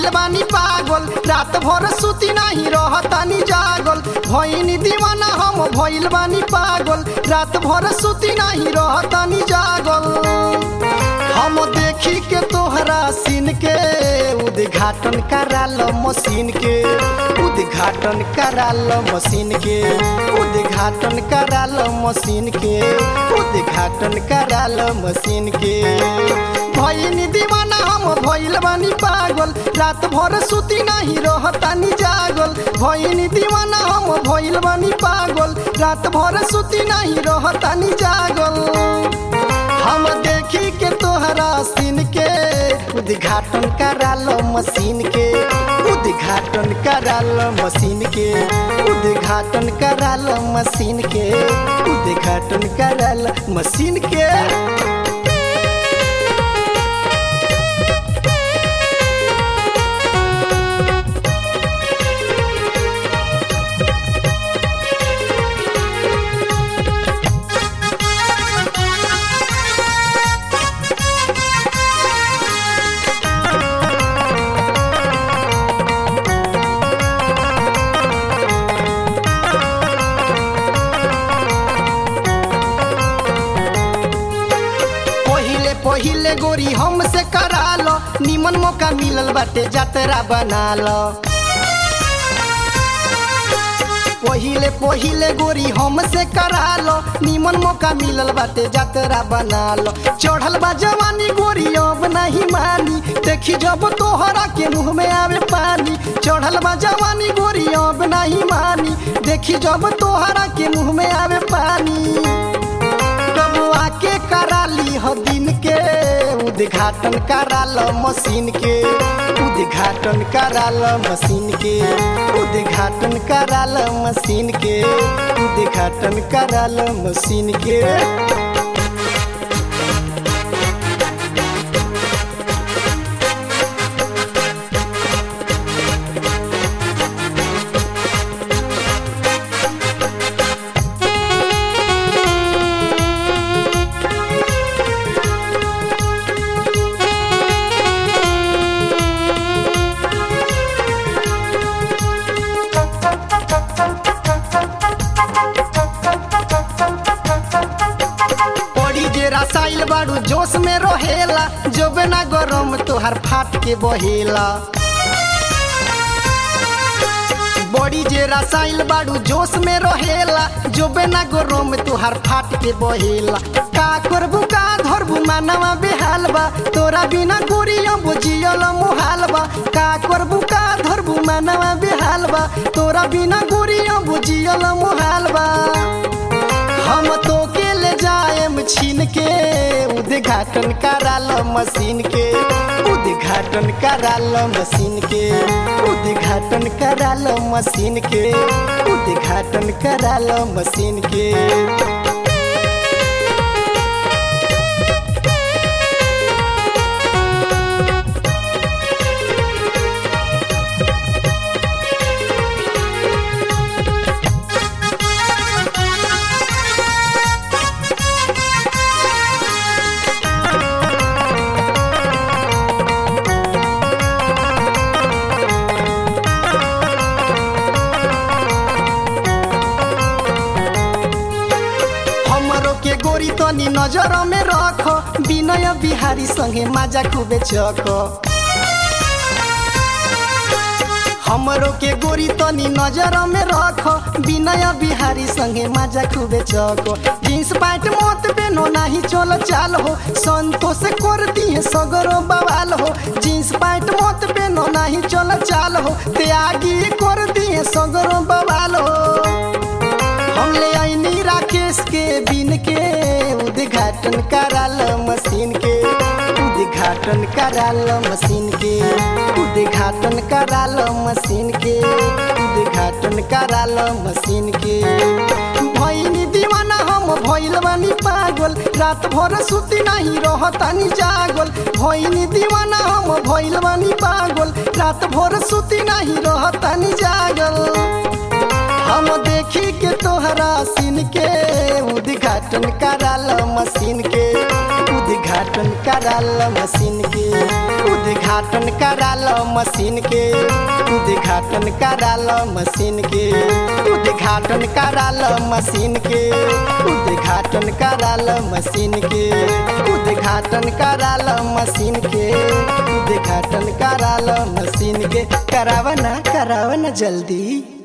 भइल बानी पागल रात भर सुती नाही रहतानी जागल भइनी दीवाना हम भइल बानी पागल रात भर सुती नाही रहतानी जागल हम देखी के तोहरा सीन के उद्घाटन कराल मशीन के उद्घाटन कराल मशीन के उद्घाटन कराल मशीन के उद्घाटन कराल मशीन के भइनी दीवाना हम भइल बानी पागल रात भर सुती नाही रहतानी जागल भइनी दीवाना हम भइल बानी पागल रात भर सुती नाही रहतानी जागल हम देखी के तोहरा सीन के उद्घाटन कराल मशीन के उद्घाटन कराल मशीन के उद्घाटन कराल मशीन के उद्घाटन कराल मशीन के पहिले पहिले गोरी हमसे कराल निमन मौका मिलल बाटे जतरा बनाल पहिले पहिले गोरी हमसे कराल निमन मौका मिलल बाटे जतरा बनाल चढ़ल बा जवानी गोरी अब नहीं मानी देखी जब तोहरा के मुंह में आवे पानी चढ़ल बा जवानी गोरी अब नहीं मानी देखी जब तोहरा के मुंह में आवे पानी कब आके कराली हो दिन के उद्घाटन कराल मशीन के उद्घाटन कराल मशीन के उद्घाटन कराल मशीन के उद्घाटन कराल मशीन के बड़ी जे रसाइल बाड़ू जोश में रहेला जब ना गरम तोहर फाट के बहेला बड़ी जे रसाइल बाड़ू जोश में रहेला जब ना गरम तोहर फाट के बहेला का करबू का धरबू मानवा बेहाल बा तोरा बिना गोरिया बुझियल मुहाल बा का करबू का धरबू मानवा बेहाल बा तोरा बिना गोरिया बुझियल मुहाल बा हम तो के ले जाएम छीन के उद्घाटन कराल मशीन के उद्घाटन कराल मशीन के उद्घाटन कराल मशीन के उद्घाटन कराल मशीन के हमरो के गोरी तनी नजर में रख विनय बिहारी संगे माजा खूबे चख हमरो के गोरी तनी नजर में रख विनय बिहारी संगे माजा खूबे चख जींस पैंट मोत बेनो नाही चल चाल हो संतोष कर दिए सगरो बवाल हो जींस पैंट मोत बेनो नाही चल चाल हो त्यागी कर दिए सगरो बवाल हो हम ले आईनी राकेश के बिन के उद्घाटन कराल मशीन के उद्घाटन कराल मशीन के उद्घाटन कराल मशीन के उद्घाटन कराल मशीन के भइनी दीवाना हम भइल बानी पागल रात भर सुती नहीं रहतानी जागल भइनी दीवाना हम भइल बानी पागल रात भर सुती नहीं रहतानी जागल हम देखी के तोहरा सीन के उद्घाटन कराल मशीन के उद्घाटन कराल मशीन के उद्घाटन करा लो मशीन के उद्घाटन करा लो मशीन के उद्घाटन करा लो मशीन के उद्घाटन करा लो मशीन के उद्घाटन करा लो मशीन के उद्घाटन करा लो मशीन के करावा ना करावा ना जल्दी